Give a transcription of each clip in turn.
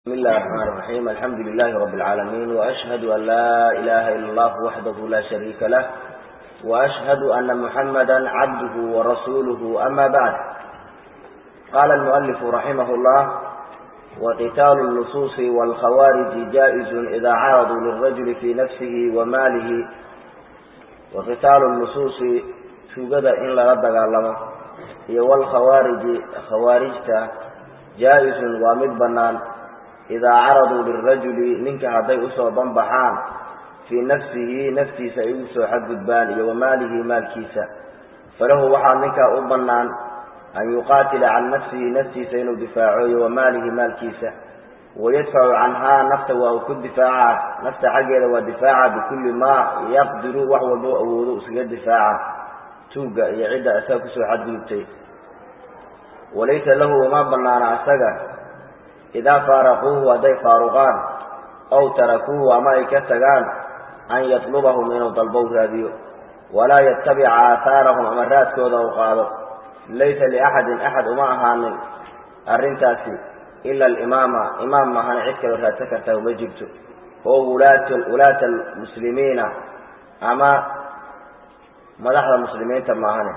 بسم الله الرحمن الرحيم الحمد لله رب العالمين وأشهد أن لا إله إلا الله وحده لا شريك له وأشهد أن محمدا عبده ورسوله أما بعد قال المؤلف رحمه الله وقتال اللصوص والخوارج جائز إذا عرضوا للرجل في نفسه وماله وقتال اللصوص shugada in lala dagaalamo iyo walkhawaariji khawaarijta jaa-isun waa mid bannaan idaa caraduu lirajuli ninka hadday usoo banbaxaan fii nafsihi naftiisa ay ugu soo xadgudbaan iyo wamaalihi maalkiisa falahu waxaa ninkaa u bannaan an yuqaatila can nafsihi naftiisa inuu difaaco iyo wamaalihi maalkiisa wayadfacu canhaa nafta waa uu ku difaaca nafta xaggeeda waa difaaca bikulli maa yaqdiru wax walbo awoodo iskaga difaaca tuugga iyo cidda asaga kusoo xadgudubtay walaysa lahu uma bannaana asaga idaa faaraquuhu hadday faaruqaan ow tarakuuhu ama ay ka tagaan an yatlubahum inuu dalbow raadiyo walaa yatabica aahaarahum ama raadkooda u qaado laysa liaxadin axad uma ahaanin arrintaasi ila alimaama imaam mahana cid kaloo raadsan kartaa uma jirto oo wulaata almuslimiina ama madaxda muslimiinta maahane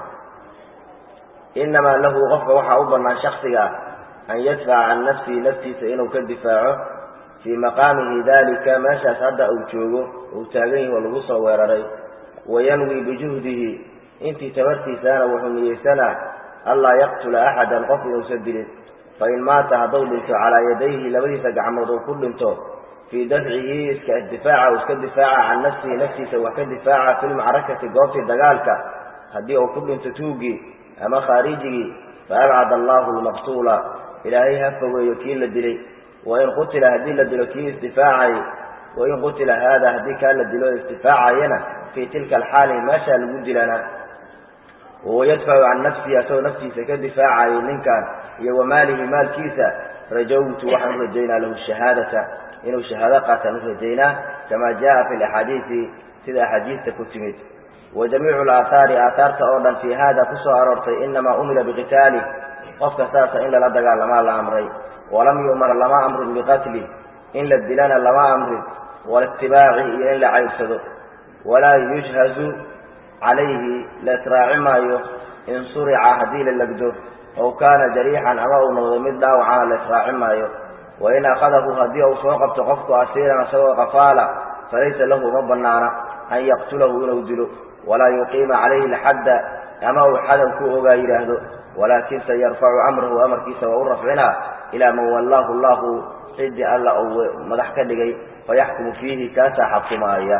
inamaa lahu qofka waxaa u bannaan shaksiga an yadfaca can nafsihi naftiisa inuu ka difaaco fii maqaamihi dalika meeshaas hadda uu joogo uu taagan yahi oo lagu soo weeraray wayanwi bijuhdihi intii tabartiisaana wuxuu niyeysanaa anlaa yaqtula axadan qof inuusan dilin fain maata hadduu dhinto calaa yadayhi labadiisa gacmood uu ku dhinto fii dafcihi iska difaaca uu iska difaaca can nafsihi naftiisa wax ka difaaca fi lmacrakati goobtii dagaalka haddii uu ku dhinto tuugii ama khaarijigii faabcad allahu lmaqtuula ilaahay ha fogeeyo kii la dilay wain qutila haddii la dilo kii isdifaacay wain qutila haada haddii kaa la dilo isdifaacayana fii tilka alxaali meeshaa lagu dilana wahuwa yadfacu can nafsihi asagoo naftiisa ka difaacayay ninkan iyo wamaalihi maalkiisa rajawtu waxaan u rajaynaa lahu shahaadata inuu shahaado qaataan u rajaynaa kama jaa fi laxaadiisi sida axaadiista ku timid wa jamiicu alaahaari aathaarta oo dhan fii hada ku soo aroortay inamaa umira biqitaalih qofka saasa in lala dagaalamaa la amray walam yu'mar lama amrin biqatli in la dilana lama amrin walitibaaci iyo in la cayrsado walaa yushhazu calayhi la israaci maayo in surica haddii la legdo ow kaana jariixan ama uu noqdo mid dhaawacana la israaci maayo wain akhadahu haddii uu soo qabto qofku asiiran isagoo qafaala falaysa lahu uma bannaana an yaqtulahu inuu dilo walaa yuqiima calayhi alxadda ama uu xadan ku ogaa yidhaahdo walaakin se yarfacu amrahu amarkiisa waa u rafcinaa ilaa man wallaahu allahu ciddii alla uu madax ka dhigay fayaxkumu fiihi kaasaa xakumaaya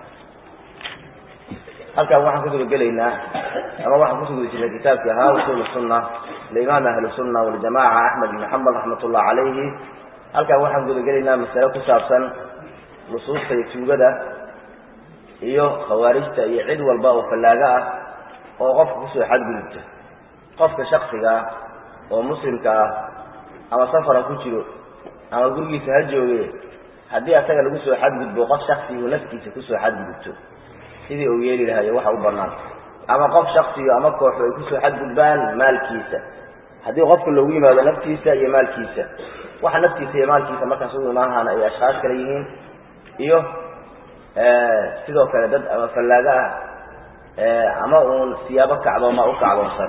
halkaan waxaan kusuga gelaynaa ama waxaan kusugu jirnay kitaabkii ahaa usuul sunna liimaam ahli sunna waljamaca axmed ibn xambal raxmat ullah calayhi halkaan waxaan gudagelaynaa masale ku saabsan nusuusta iyo tuugada iyo khawaarijta iyo cid walba oo fallaago ah oo qofka kusoo xadgudubta qofka shaksiga ah oo muslimka ah ama safara ku jiro ama gurigiisa ha jooge haddii asaga lagu soo xadgudbo qof shaksigu naftiisa kusoo xadgudubto sidii uu yeeli lahayo waxa u bannaan ama qof shaksiyo ama kooxu ay kusoo xadgudbaan maalkiisa haddii qofka loogu yimaado naftiisa iyo maalkiisa waxa naftiisa iyo maalkiisa markaas ugu imaanhaana ay ashkhaas kale yihiin iyo sidoo kale dad ama fallaago ah ama uun siyaabo kacdooma u kacdoonsan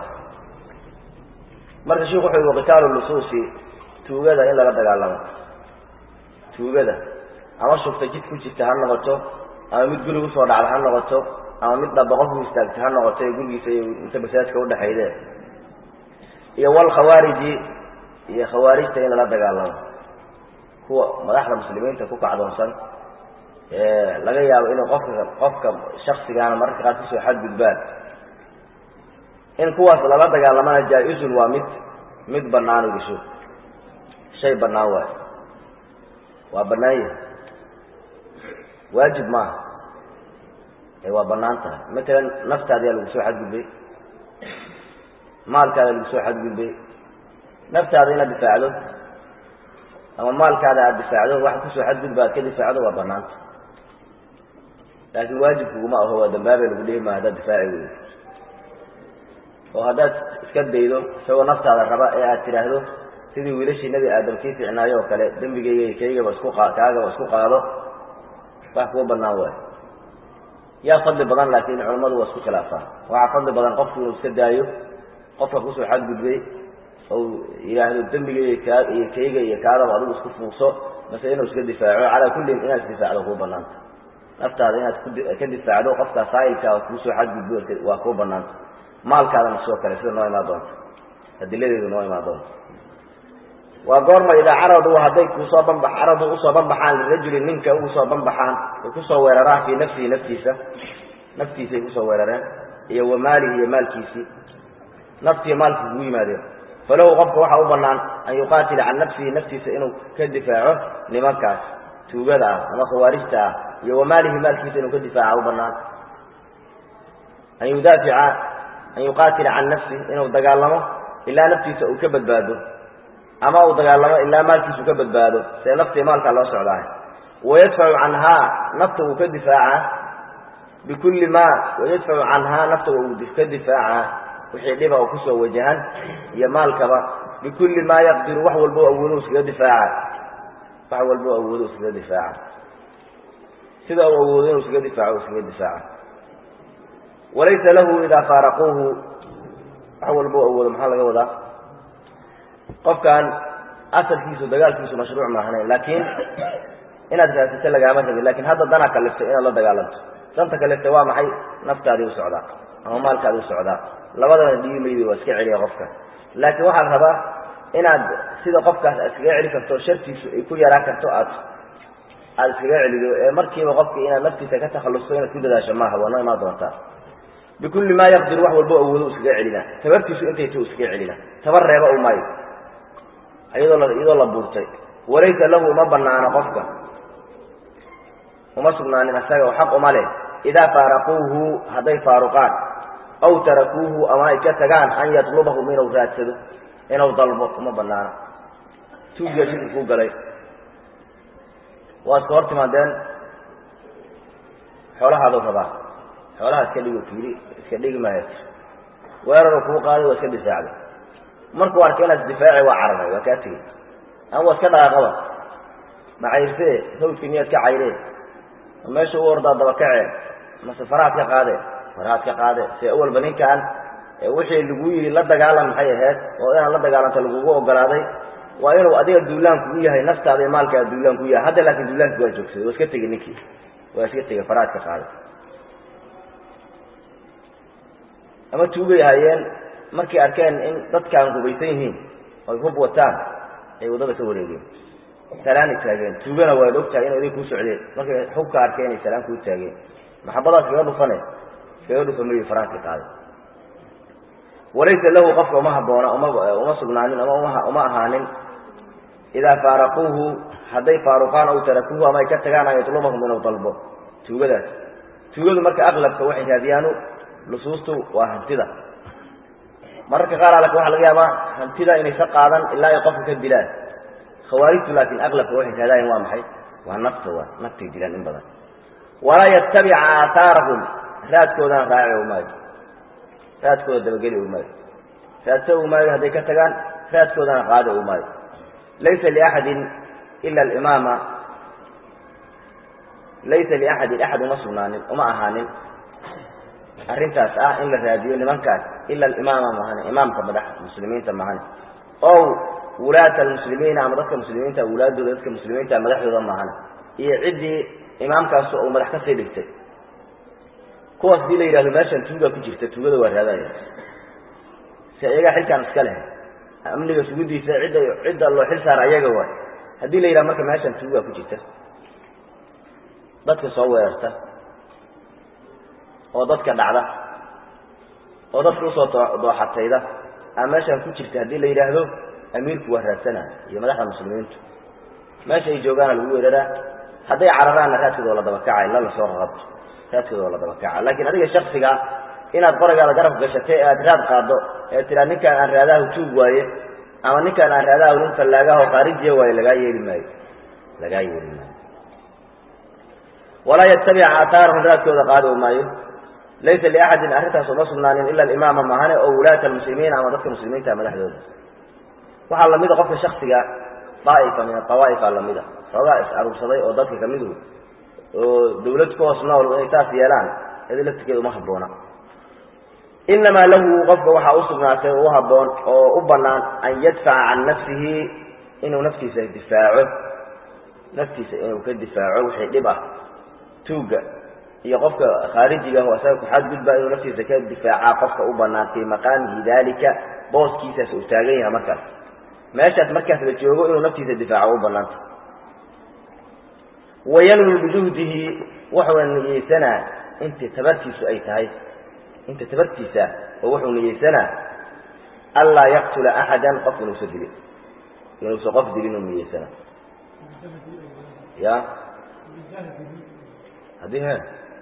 marka sheikhu wuxu yhi waqitaalu lusuusi tuugada in lala dagaalamo tuugada ama shufta jid ku jirta ha noqoto ama mid guri usoo dhacda ha noqoto ama mid dhaba qofku istaagta ha noqoto ee gurigiisa iyo inta masaajidka udhexaydee iyo walkhawaariji iyo khawaarijta in lala dagaalamo kuwa madaxda muslimiinta ku kacdoonsan laga yaabo inuu qofka qofka shaksigaana mararka qaar kusoo xadgudbaan in kuwaas lala dagaalamana jaa-isun waa mid mid bannaan igisho shay bannaan waay waa bannaan yahay waajib maaha ee waa bannaan tahay matalan naftaadiyaa lagu soo xadgudbay maalkaada lagu soo xadgudbay naftaada inaad difaacdo ama maalkaada aada difaacdo waxa kusoo xadgudba aad ka difaacdo waa banaanta laakiin waajibkuguma aho waa dambaabay lagu dhihi maa haddaad difaaci weydo oo haddaad iska daydo isagoo naftaada raba ee aad tidhaahdo sidii wiilashii nebi aadam kii ficnaayo oo kale dembigayga kaygaba isku kaagaba isku qaado wax kuwa banaan waayo yaa fadli badan laakiin culammadu waa isku khilaafaan waxaa fadli badan qofku inuu iska daayo qofka kusoo xadgudbay ou yidhaahdo dembigayga kaa iyo kayga iyo kaadaba adigu isku fuuqso mase inuu iska difaaco calaa kullin inaad isdifaacdo kuu banaanta naftaada inaad ka difaacdo qofkaa saa'ilkaa kuusoo xadgudbo waa kuu banaanta maalkaadana sidoo kale sida noo imaan doonta adiladeedu noo imaan doonta waa goorma idaa caradu hadday kusoo banba caradu usoo banbaxaan lirajulin ninka ugusoo banbaxaan ay kusoo weeraraan fii nafsihi naftiisa naftiisay kusoo weerareen iyo wa maalihi iyo maalkiisii naftiiyo maalkii kugu yimaadeen falahu qofka waxaa u banaan an yuqaatila can nafsihi naftiisa inuu ka difaaco nimankaas tuugada ah ama khawaarijta ah iyo wa maalihi maalkiisa inuu ka difaaca u banaan an yudaafica an yuqaatila can nafsi inuu dagaalamo ilaa naftiisa uu ka badbaado ama uu dagaalamo ilaa maalkiisu ka badbaado see naftii maalkaa loo socdaah wayadfacu canhaa nafta uu ka difaaca bikulli ma wayadfacu canhaa nafta uu ka difaaca wixii dhiba oo kusoo wajahan iyo maalkaba bikulli maa yaqdiru wax walbo awoodo iskaga difaaca wax walbo awoodo iskaga difaaca sida uu awoodo inuu iskaga difaaco iskaga difaaca walaysa lahu idaa faaraquuhu wax walbo awoodo maxaa laga wadaa qofkan asalkiisu dagaalkiisu mashruuc maahanayn laakiin inaad raasito lagaama rabin lakin hadda danaa kaliftay inaad la dagaalanto danta kaliftay waa maxay naftaadii u socdaa ama maalkaadii u socdaa labadana dhibi maydi waa iska celiya qofka laakiin waxaa la rabaa inaad sida qofkaas aad iskaga celi karto shartiisu ay ku yaraan karto aad aada iskaga celido ee markiiba qofka inaad naftiisa ka takhallusto inaad ku dadaasho maaha waa noo imaan doontaa bikulli maa yaqdir wax walbo awoodo iskaga celina tabartiisu intay ta iskaga celina tabar reeba u maayo iyadoo la iyadoo la buurtay walaysa lahu uma banaano qofka uma sugnaanin isaga oo xaq uma leh idaa faaraquuhu hadday faaruqaan aw tarakuuhu ama ay ka tagaan an yatlubahum inuu raadsado inuu dalbo uma banaano tuugiya shirki kuu galay waa iska hor timaadeen xoolahaadu rabaa xoolaha iska dhigo fiiri iska dhigi maayo weeraru kuu qaaday waa iska difaacday markuu arkay inaad isdifaaci waa cararay waa kaa tegey ama waa iska dhaqaaqaba macayrtee hawdkii miyaad ka cayreen meesha u ordaa dabakaceen mase farahaad ka qaadeen farahaad ka qaadeen see awalba ninkan wixii lagu yidhi la dagaalan maxay ahayd oo inaad la dagaalanto lagugu ogolaaday waa inuu adiga duulaan kugu yahay naftaada iyo maalkaada duulaan kugu yahay hadda laakin duulaanki waa joogsaday waa iska tegey ninkii waa iska tegey farahaad ka qaaday ama tuugay ahaayeen markay arkeen in dadkaan hubaysan yihiin oy hub wataan ay waddada ka wareegeen salaanay taageen tuugana waad ogtahay inay iday kuu socdeen markay xubka arkeen inay salaan kuu taageen maxabadaas kaga dhufane iskaga dhufa mayi faraanki qaaday walaysa lahu qofka uma haboona uma uma sugnaanin ama uma uma ahaanin idaa faaraquuhu hadday faaruqaan aw tarakuuhu ama ay ka tagaan an yatlubahum inuu dalbo tuugadaas tuugadu marka aqlabka waxay raadiyaanu nusuustu waa hantida mararka qaar alaka waxa laga yaabaa hantida inaysa qaadan ilaa ay qofka ka dilaan khawaarijtu laakiin aqlabka waxay raadaayeen waa maxay waa nafta waa naftay dilaan in badan walaa yattabica aathaarahum raadkoodana raaci u maayo raadkooda dabageli u maayo raadsa u maayo hadday ka tagaan raadkoodana qaadi u maayo laysa liaxadin ila alimaama laysa liaxadin axad uma sugnaanin uma ahaanin arrintaas ah in la raadiyo nimankaas ila alimaama mahane imaamka madax muslimiinta mahane ow wulaata almuslimiina ama dadka muslimiinta wulaadooda dadka muslimiinta madaxdooda mahane iyo ciddii imaamkaas uu madax kasii dhigtay kuwaas hadii la yidhahdo meeshan tuuga ku jirta tuugada waa raadaya si iyagaa xilkaan iska leh amniga sugudiisa cidda cidda loo xil saara ayaga waay haddii la yidhahdo marka meeshan tuuga ku jirta dadka soo weerarta oo dadka dhacda oo dadka usoo dooxatayda ama meeshaan ku jirta haddii la yidhaahdo amiirku waa raadsanaa iyo madaxda muslimiintu meesha ay joogaana lagu weeraraa hadday cararaanna raadkooda oo la dabakacay la lasoo rarabto raadkooda oo la dabakaca laakiin adiga shaksiga inaad qoragaada garab gashatay ee aad raad qaado ee tiraa ninkaan aan raadaha tuug waaye ama ninkaan aan raadaha nin fallaagaho khaarijiya waaye lagaa yeeli maayo lagaa yeeli maayo walaa yattabica aathaarahum raadkooda qaadi u maayo laysa liaxadin arrintaas uma sugnaanin ila alimaama mahane oo wulaata almuslimiina ama dadka muslimiinta madaxdooda waxaa lamida qofka shaksiga daaifa min adawaa'ifa lamida xoogaa is aruursaday oo dadka kamidu oo dawlad ku hoos nool inay taas yeelaan iyado laftigeeda uma habboona inamaa lahu qofka waxaa usugnaatay oo u habboon oo u banaan an yadfaca can nafsihi inuu naftiisa difaaco naftiisa inuu ka difaaco wixii dhib ah tuugga iyo qofka khaarijiga ah oo isaga kuxadgudba inuu naftiisa ka difaacaa qofka u banaan fii maqaamihi dalika booskiisaas uu taagan yahay markaas meeshaas markaas la joogo inuu naftiisa difaaco u banaanta wayanwi bijuhdihi wuxuuna niyeysanaa inta tabartiisu ay tahay inta tabartiisa oo wuxuu niyeysanaa anlaa yaqtula axadan qof inuusa dilin inuusa qof dilin uu niyeysanaa ya haddii he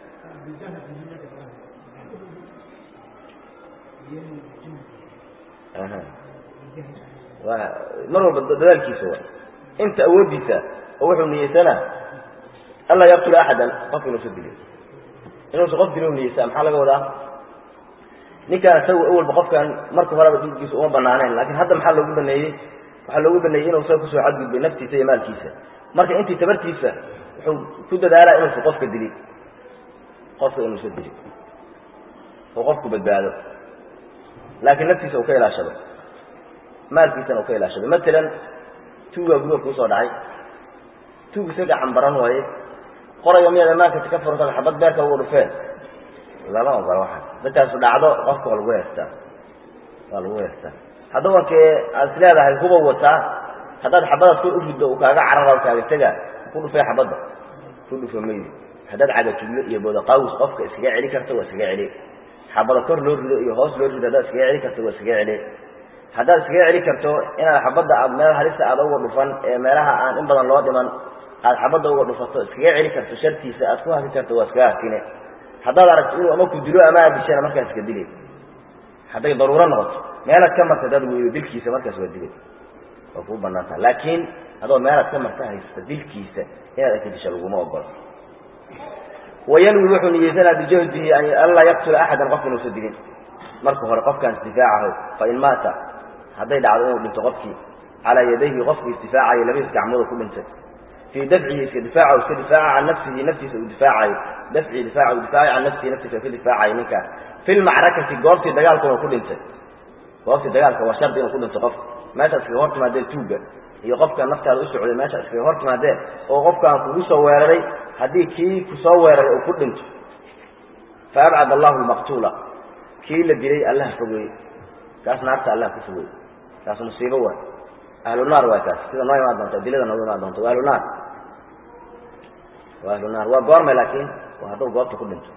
mar walba dadaalkiisa wa inta awoodiisa oo wuxuu niyeysanaa anlaa yaqtula axadan qof inuusa dilin inuusa qof dilin u niyeysaa maxaa laga wadaa ninkaan isaga awalba qofkan marka horeba dhiiggiisa uma banaaneen lakin hadda maxaa loogu baneeyey waxaa loogu baneeyey inuu isaga kusoo xadgudbay naftiisa iyo maalkiisa marka intii tabartiisa wuxuu ku dadaalaa inuusa qofka dilin qofka inuusa dilin oo qofku badbaado laakiin naftiisa uu ka ilaashado maalkiisana uu ka ilaashado matalan tuugaa guriga kuusoo dhacay tuug isaga cambaran waaye qoraya miyaad amaanka ka furta xabad beerka uga dhufeen lama ogola waxaas dadkaasu dhacdo qofka waa lagu heestaa waa lagu heestaa haddaba wankee aad is leedahay huba wataa haddaad xabadaad kor u riddo uu kaaga carara kaaga tega ku dhufay xabadda ku dhufa maydi haddaad cagajuglo iyo boodaqaawis qofka iskaga celi karta waa iskaga celi xabada kor loo rido iyo hoos loo rido haddaad iskaga celi karto waa iskaga celi haddaad iskaga celi karto inaad xabadda aad meel halista aada uga dhufan ee meelaha aan in badan loo dhiman aad xabadda uga dhufato iskaga celi karto shartiisa aad ku haki karto waa iskaga hakine haddaad aragto inuu ama ku dilo ama aad dishana markaas iska dilay hadday daruuro noqoto meelaad ka marta dad weydo dilkiisa markaas waa dilay waa kuu banaantaha laakiin adoo meelaad ka marta haysta dilkiisa inaad aka disha laguma ogola wayanwi wuxuu niyeysanaa bijahdihi anlaa yaqtula axadan qof inuusa dilin marka hore qofkaan isdifaacaho fain maata hadday dhacdo inuu dhinto qofkii calaa yadayhi qofkii isdifaacaya labadiis gacmooda ku dhintay fii dafcihi iska difaaca iska difaaca can nafsihi naftiisa uu difaacayo dafci difaaca uu difaacayo can nafsihi naftiisa ka difaacayo ninkaa fi lmacrakati goobtii dagaalkuna ku dhintay goobtii dagaalka waa shardi inuu ku dhinto qofka meesha iskaga hor timaadeen tuugga iyo qofka naftaada u socday meesha iskaga hor timaadeen oo qofkaan kugu soo weeraray haddii kii kusoo weeraray uu ku dhinto fa abcad allahu lmaqtuula kii la dilay allaha fogeeye kaas naarta allah ku fogeeye kaas musiibo waay ahlu naar waay kaas sida noo imaan doonto adilada nooga imaan doonto waa ahlu naar waa ahlu naar waa goorma laakiin waa hadduu goobta ku dhinto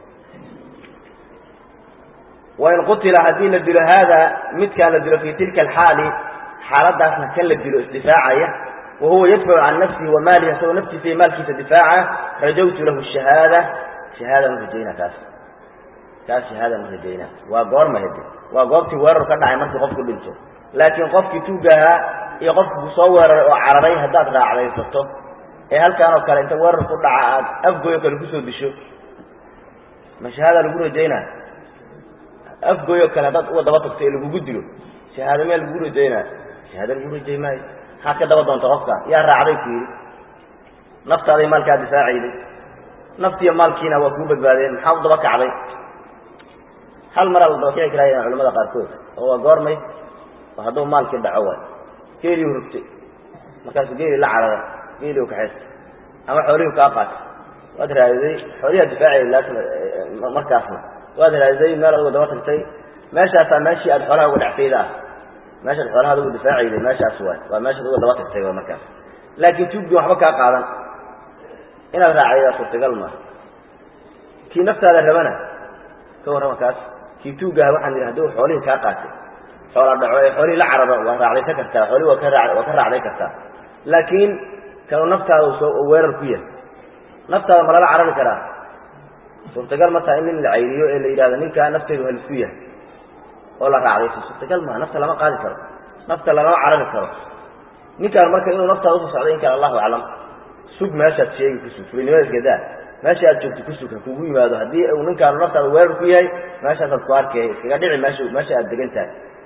wain qutila haddii la dilo haada midkaan la dilo fi tilka alxaali xaaladaasna kan la dilo isdifaacaya wa huwa yadfacu can nafsihi wa maalihi isagoo naftiisa iyo maalkiisa difaaca rajawtu lahu shahaada shahaada ma rajayna kaas kaas shahaada ma rajayna waa goorma hede waa goobtii weerar ka dhacay markii qofku dhinto laakiin qofkii tuugahaa iyo qofki ku soo weeraray oo cararay haddaad raacdaysato ee halkaan oo kale inta weerar ku dhaca aad afgoyo kale kusoo disho ma shahaada lagu rajaynaa afgoyo kale haddaad uga daba tagto ee lagugu dilo shahaado meel lagu rajaynaa shahaado lagu rajay maayo maxaad ka daba doonta qofka yaa raacday ku yidhi naftaaday maalkaa difaacayday naftiiyo maalkiina waa kuu badbaadeen maxaa u daba kacday hal maraa la daba kici karaaya culamada qaarkood oo waa goormay hadduu maalkii dhaco waay geeliu rugtay markaasuu geeli la carara geeliu kaxaysta ama xoolihiu kaa qaatay waad raadiday xoolihiaa difaacay markaasna waad raadiday meel aduga daba tagtay meeshaasaa meeshii aad xoolaha uga dhactayda ah meeshaad xoolahaad uga difaacayday meeshaas waay waa meeshaad uga daba tagtay waa markaas laakiin tuugdii waxba kaa qaadan inaad raacaydaa suurtagal maaha kii naftaada rabana ka warrama kaas kii tuugaha waxaan yidhi haduu xoolihii kaa qaatay xoola dhaco ee xoolihii la cararo waa raacdaysan kartaa xoolihii waa ka raa waa ka raacday kartaa laakiin kanu naftaada soo weerar ku yahay naftaada ma lala carari karaa suurtagal ma taha in nin la cayriyo ee la yidhahdo ninkaa nafteedu halisku yahay oo la raacdayso suurtagal maa nafta lama qaadi karo nafta lalama carari karo ninkaan marka inuu naftaada usoo socday in kale allahu aclam sug meeshaad sheegi ku sug fulinimada iskadaa meesha aad joogto ku sug ha kugu yimaado haddii uu ninkaanu naftaada weerar ku yahay meeshaasaad ku arkay iskaga dhici meesha meesha aad degan tahay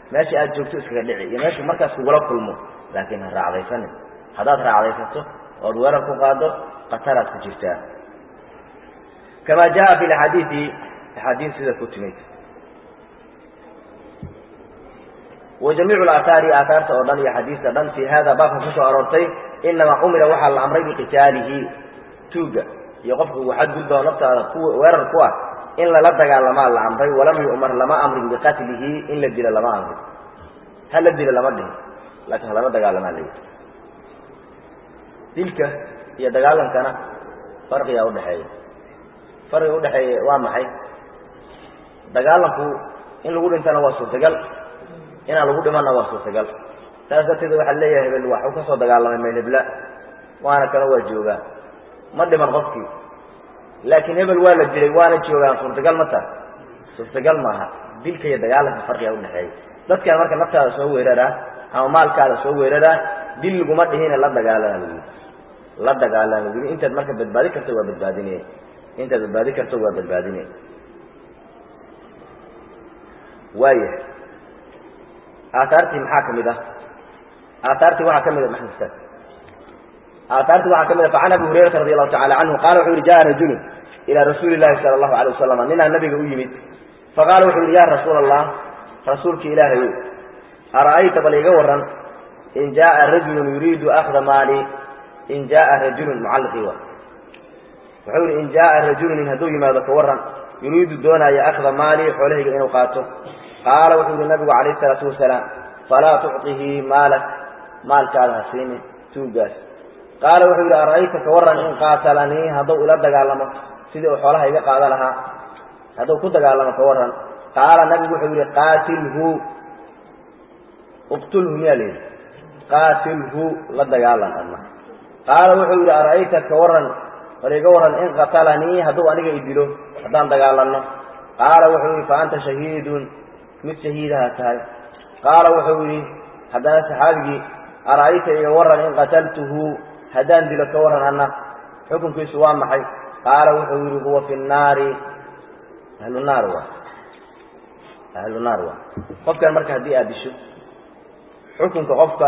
meesha aad joogto iskaga dhici iyo meeshuu markaas kugula kulmo laakiin ha raacdaysanin haddaad raacdaysato ood weerar ku qaado khataraad ku jirtaa kama jaa fi axaadiii axaadiis sida ku timid wa jamiicu aaahaari aaaarta oo dhan iyo xadiista dhan fii hada baabka kusoo aroortay inamaa umira waxaa la amray biqitaalihi tuuga iyo qofka uu xadgudbao naftaada ku weerar ku ah in lala dagaalamaa la amray walam yu'mar lama amrin biqatlihi in la dilo lama amrin ha la dilo lama dhihin laakiin halala dagaalamaa la yidhi dilka iyo dagaalankana farqigaa udhaxeeya farqiga udhaxeeya waa maxay dagaalanku in lagu dhintana waa suurtagal inaan lagu dhimanna waa suurtagal saas darteed waxaa leeyahay hebel waxuu ka soo dagaalamay maylhebla waana kana waa joogaa ma dhiman qofkii laakiin hebel waa la dilay waana joogaan suurtagal ma taha suurtagal maaha dilka iyo dagaalanka farqigaa udhaxeeya dadkan marka naftaada soo weeraraa ama maalkaada soo weeraraa dil laguma dhihine la dagaalana lagu yidhi la dagaalana lagu yidhi intaad marka badbaadi karto waa badbaadinaya intaad badbaadi karto waa badbaadinaya waaya aaaartii maxaa kamid ah aaaartii waxaa kamid a maxamed ustaad aaaartii waxaa kamid a facan abi hurayrata radi allahu tacala canhu qala wuxuu yihi jaa rajulun ilaa rasuuli llahi sala allahu alay wasalam ninaa nabiga u yimid faqaala wuxuu yihi ya rasuula allah rasuulki ilaahay ara'ayta bal iga waran in jaaa rajulun yuriidu akda maali in jaaa rajulun mucalliqii wa wuxuu yihi in jaaa rajulun nin hadduu yimaado ka waran yuriidu doonaayo akda maali xoolahayga inuu qaato qaala wuxuu yihi nabigu calayh isalaatu wasalaam falaa tucطihi maalak maalkaada ha siinin tuugaas qaala wuxuu yidhi ara'ayta ka waran in qaatalanii hadduu ila dagaalamo sidii uu xoolaha iga qaada lahaa hadduu ku dagaalamo ka waran qaala nabigu wuxuu yihi qaatilhu uqtulhu miyaa la yidhi qaatilhu la dagaalan adna qaala wuxuu yidhi ara'ayta ka waran bal iga waran in qatalanii hadduu aniga i dilo haddaan dagaalanno qaala wuxuu yidhi fa anta shahiidun mid shahiidaha tahay qaala wuxuu yidhi haddana saxaabigii ara'ayta iga waran in qataltuhu haddaan dilo ka waran anna xukunkiisu waa maxay qaala wuxuu yidhi huwa fi nnaari ahlu naar wa ahlu naar wa qofkan marka haddii aad disho xukunka qofka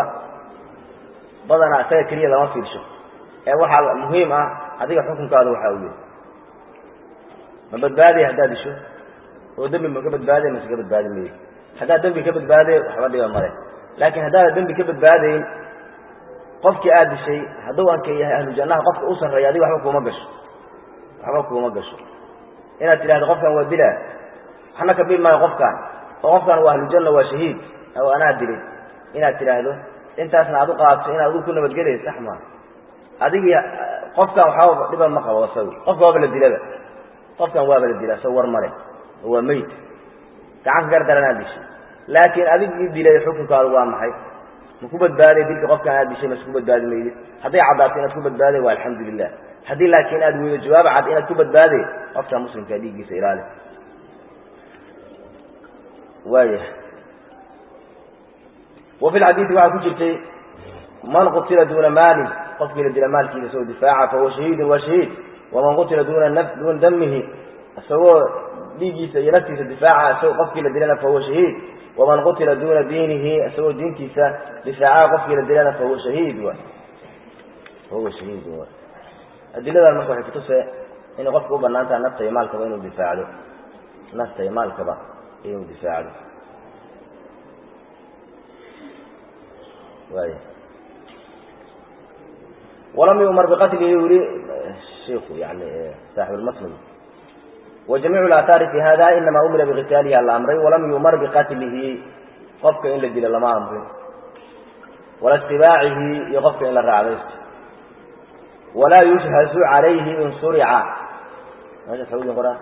badanaa isaga keliya lama fiirsho ee waxaa muhiim ah adiga xukunkaada waxaa u yahy ma badbaadaya haddaad disho oo dembi ma ka badbaadaya mase ka badbaadi mayo haddaad dembi ka badbaadayo waxba dhiba male laakiin haddaada dembi ka badbaadayn qofkii aad dishay hadduu anka yahay ahlu jannaha qofka u sarreeya adiga waxba kuuma gasho waxba kuuma gasho inaad tidhahdo qofkan waa dilaa waxna ka bil maayo qofkan oo qofkan waa ahlujanna waa shahiid oo anaa dilay inaad tidhaahdo intaasna aad u qaadto inaad adigu ku nabadgelaysa sax maa adigii qofkan waxba dhiba ma qabo isagu qofka waaba la dilaba qofkan waaba la dila isaga war male oo waa meyd gacanka gardaran aad dishay laakiin adigii dilay xukunkaadu waa maxay ma ku badbaaday dilka qofkan aad dishay mase ku badbaadi maydid hadday caddaato inaad ku badbaaday waa alxamdu lilah haddii laakiin aad weydo jawaab cad inaad ku badbaaday qofka muslimkaa dhiiggiisa ilaali waaya wa fi lxadiidi waxaa ku jirtay man qutila duuna maalin qofkii la dila maalkiisa isagoo difaaca fahuwa shahiidun waa shahiid waman qutila duuna duuna damihi isagoo dhiiggiisa iyo naftiisa difaaca isagoo qofkii la dilana fahuwa shahiid waman qutila duuna diinihi isagoo diintiisa difaacaha qofkii la dilana fahuwa shahiid wa fahuwa shahiid wa adiladan marka waxay kutusee inay qofka u banaan taha nafta iyo maalkaba inuu difaacdo nafta iyo maalkaba inuu difaacdo waaya walam yumar biqatlihi yuri shiku yani saaxib lmaslim wajamiicu laathaari fi hada inama umira biqitaalihi ala amray walam yumar biqatlihi qofka in la dilo lama amrin wala istibaacihi iyo qofka in la raacdaysto walaa yushhazu calayhi in surica meesha xawdin qoraa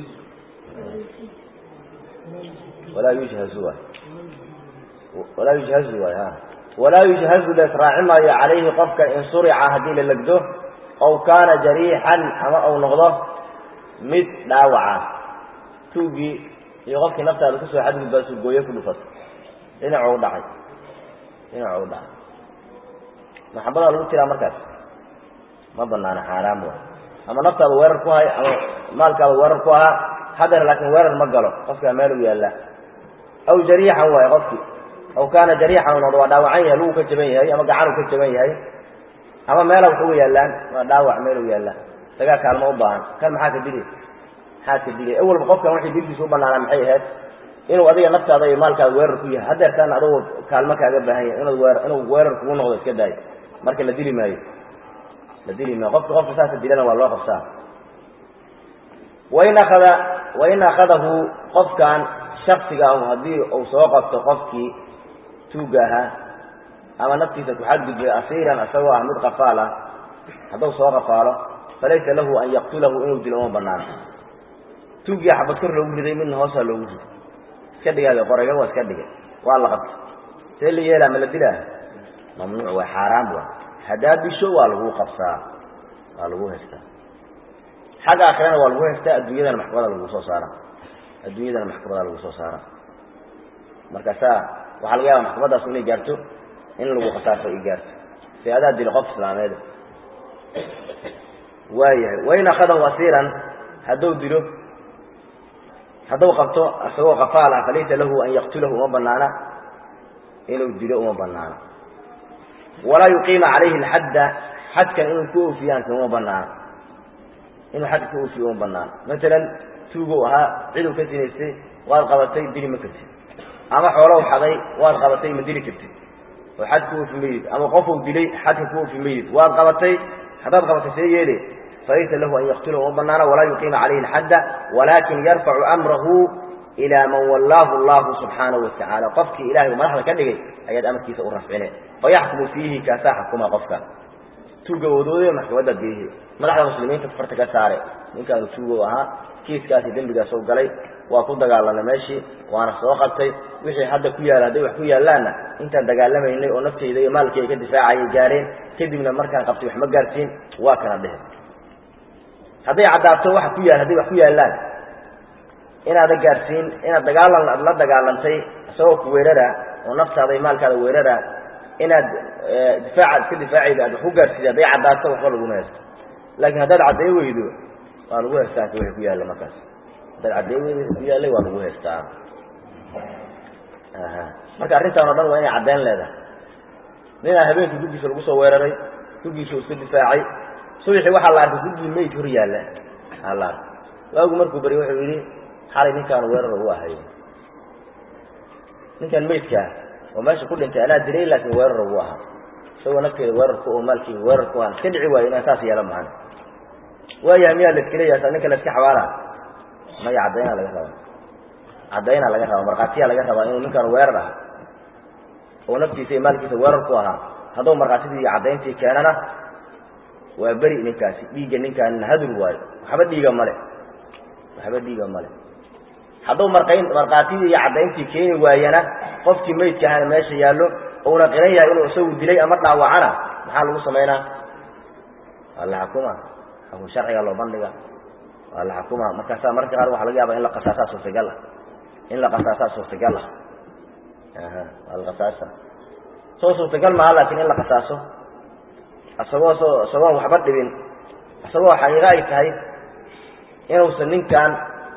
walaa yushhazu waay walaa yushhazu waay ha walaa yushhazu la israaci maayo calayhi qofka in surica haddii la legdo ow kaana jariixan ama ou noqdo mid dhaawaca tuugii iyo qofkii naftaada kusoo xadgudbaa sugooye ku dhufato dhinacu u dhacay dhinacu u dhacay maxabadaa lagu tiraa markaas ma banaana xaaraam waay ama naftaada weerar ku hay ama maalkaada weerar ku ahaa haddana laakiin weerar ma galo qofkaa meel u yaalla aw jariixan waay qofkii aw kaana jariixan noqdo waa dhaawacan yahay lugu ka jaban yahay ama gacan uu ka jaban yahay ama meela wax uga yaallaan waa dhaawac meel u yaallaan isagaa kaalmo u baahan kan maxaa ka dili maxaa ka dilay awalba qofkan waxay dilkiisa u banaanaa maxay ahayd inuu adiga naftaada iyo maalkaada weerar ku yahay haddeertaan adugu kaalmo kaaga baahan yahay inaad weer inuu weerar kugu noqdo iska daayo marka la dili maayo la dili maayo qofka qofka saasa dilana waa loo qabsaa wain akada wain akhadahu qofkan shaksiga ahu haddii uu soo qabto qofkii tuugga ahaa ama naftiisa ku xadgudbay asiiran isagoo ah mid qafaal ah hadduu soo qafaalo falaysa lahu an yaqtulahu inuu dilo uma banaano tuuggii xabad kor loogu riday midna hoosaa loogu riday iska dhigaayo qorayga waa iska dhigay waa la qabtay see la yeelaa ma la dilaa mamnuuc waa xaaraan wa haddaa disho waa lagu qabsaa waa lagu haystaa xagga aakhirana waa lagu haystaa adduunyadana maxkamada lagu soo saara adduunyadana maxkamada lagu soo saara markaasaa waxaa laga yaaba maxkamadaasu inay gaarto in lagu khasaaso ay gaarto si adaa dilo qof islaameed waayahay wain akhadahu asiiran hadduu dilo hadduu qabto isagoo qafaal ah falaysa lahu an yaqtulahu uma banaana inuu dilo uma banaana walaa yuqiima calayhi alxadda xadkan inuu ku oofiyaanka uma banaana inuu xadka ku oofiyo uma banaana masalan tuugow ahaa ciduu ka sinaystay waad qabatay dili ma kartid ama xoolow xaday waad qabatay ma dili kartid oo xad ku oofi mayid ama qofuu dilay xadka ku oofi mayid waad qabatay haddaad qabatay see yeele falaysa lahu an yaqtulahu uma banaana walaa yuqiima calayhi alxadda walaakin yarfacu amrahu ilaa man wallaahu allahu subxaanahu watacaala qofkii ilahay uu madaxda ka dhigay ayaad amarkiisa u rafcine fayaxkumu fiihi kaasaa xukuma qofka tuuga wadooday maxkamadda geehe madaxda muslimiinta farta ka saare ninkaanu tuugow ahaa kiiskaasi dembigaas u galay waa ku dagaalanay meeshii waana soo qabtay wixii hadda ku yaala hadday wax ku yaallaanna intaan dagaalamaynay oo naftayda iyo maalkayga ka difaacayay gaareen kadibna markaan qabtay wax ma gaarsiin waa kana dhehe hadday caddaato waxa ku yaal hadday wax ku yaallaan inaada gaarsiin inaad dagaalan la dagaalantay isagoo ku weerara oo naftaada iyo maalkaada weerara inaad difaaca iska difaacayda aad wax ku gaarsiida hadday caddaato waxba laguma haysto laakiin haddaad cadday weydo waa lagu haystaa wixii ku yaalla markaas haddaad cadday weydo ku yaallay waa lagu haystaa marka arrintaan o dhan waa inay caddayn leedahay ninaa habeenkii gurgiisa lagu soo weeraray gurgiisa uu iska difaacay subaxii waxaa la arkay gurgii meyd hor yaalla aa la arkay waagu markuu bari wuxuu yidhi xalay ninkaanu weerar ugu ahay ninkan meydkaa oo meesha ku dhintay anaa dilay laakiin weerar ugu ahaa isagoo nafteeda weerarku oo maalkii weerarku aan iska dhici waayo inaan saas yeelo mahan waayahay miyaa la iska leeyahay ninka la iska xabaala maya caddaynaa laga rabaa caddaynaa laga rabaa markhaatiyaa laga rabaa inuu ninkaan weerar ah oo naftiisa iyo maalkiisa weerar ku ahaa hadduu markhaatidii iyo caddayntii keenana waa beri ninkaasi dhiigga ninkaanina hadur waayo waxba dhiiga male waxba dhiiga male hadduu marqayn markhaatidii iyo caddayntii keeni waayana qofkii meydka ahana meesha yaallo uuna qiran yahay inuu isagu dilay ama dhaawacana maxaa lagu samaynaa waa la xakuma xukun sharciga loo bandhiga waa la xakuma markaasaa mararka qaar waxaa laga yaaba in la qasaasaa suurtagal ah in la qasaasaa suurtagal ah waa la qasaasa soo suurtagal maaha laakiin in la qasaaso isagoo soo isagoon waxba dhibin isagoo xaqiiqo ay tahay inuusan ninkaan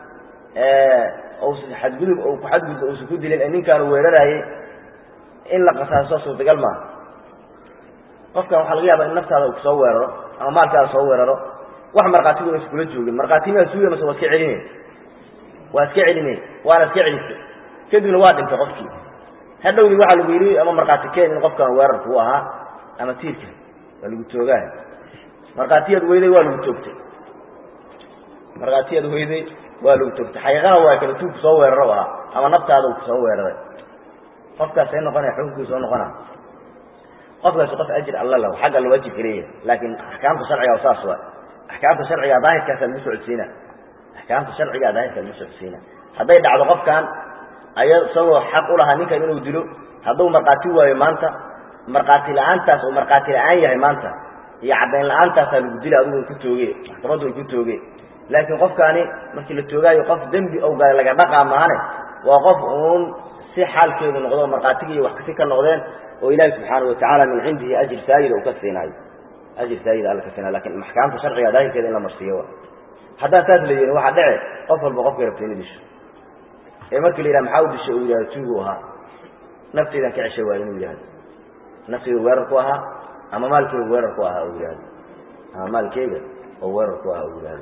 usan xadgudub ku xadgudba uusan ku dilin ee ninkaanu weeraraayey in la qasaaso suurtagal maaha qofkan waxaa laga yaaba in naftaada uu kusoo weeraro ama maalkaada soo weeraro wax markhaatigu inaysa kula joogin markhaati miyaa suuya mase waa iska celinay waa iska celinay waana iska celisay kadibna waa dhintay qofkii hadhowdii waxaa lagu yidhi ama markhaati keen in qofkan weerarku u ahaa ama tiirka waa lagu toogaay markhaatiyaad weyday waa lagu toogtay markhaatiyaad weyday waa lagu toogtay xaqiiqana waa kala tuug kusoo weeraro u ahaa ama naftaada uu kusoo weeraray qofkaas ay noqonaya xukunkii soo noqona qofkaasi qof ajir alla lahu xag alla waajibka leeyahay laakiin axkaamta sharciga oo saas waa axkaamta sharciga daahirkaasa lagu socodsiina axkaamta sharciga daahirka lagu socodsiina hadday dhacdo qofkan aya isagoo xaq u lahaa ninkan inuu dilo hadduu markhaati waayo maanta markhaati la-aantaas uu markhaati la-aan yahay maanta iyo caddayn la-aantaasaa lagu dila adigu ay ku tooge maxkamaddu ay ku tooge laakiin qofkaani markii la toogaayo qof dembi ou galay laga dhaqaa maane waa qof uun si xaalkeedu noqdo markhaatigi iyo wax kasi ka noqdeen oo ilaahi subxaana watacaala min cindihi ajir saayida uu ka siinaayo ajir saayida alla ka siinayo lakin maxkaamta sharciga daahirkeeda in la marsiiyo haddaan saas la yeelin waxaa dhece qof walba qofkay rabta inu disho ee markii la yidhaha maxaa u dishay uu yidhahdo tuugu ahaa nafteydan ka ceshay waa inuu yihahdo nafteyda weerar ku ahaa ama maalkeyga weerar ku ahaa u yihahdo ama maalkeyga oo weerar ku ahaa u yihahdo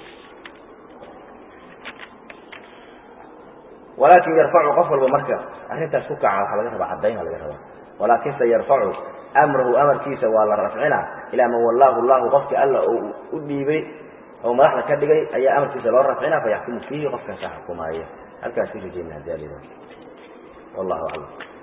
walaakin yarfacu qof walba marka arrintaas ku kaca waxaa laga rabaa caddayn laga rabaa walaakin se yarfacu amrahu amarkiisa waa la rafcina ilaa man wallaahu llahu qofkii alla uu u dhiibay oo madaxda ka dhigay ayaa amarkiisa loo rafcina fayaxkumu fiihi qofkaasa xukumaaya halkaas ku rajeyna hadii alida wallahu aclam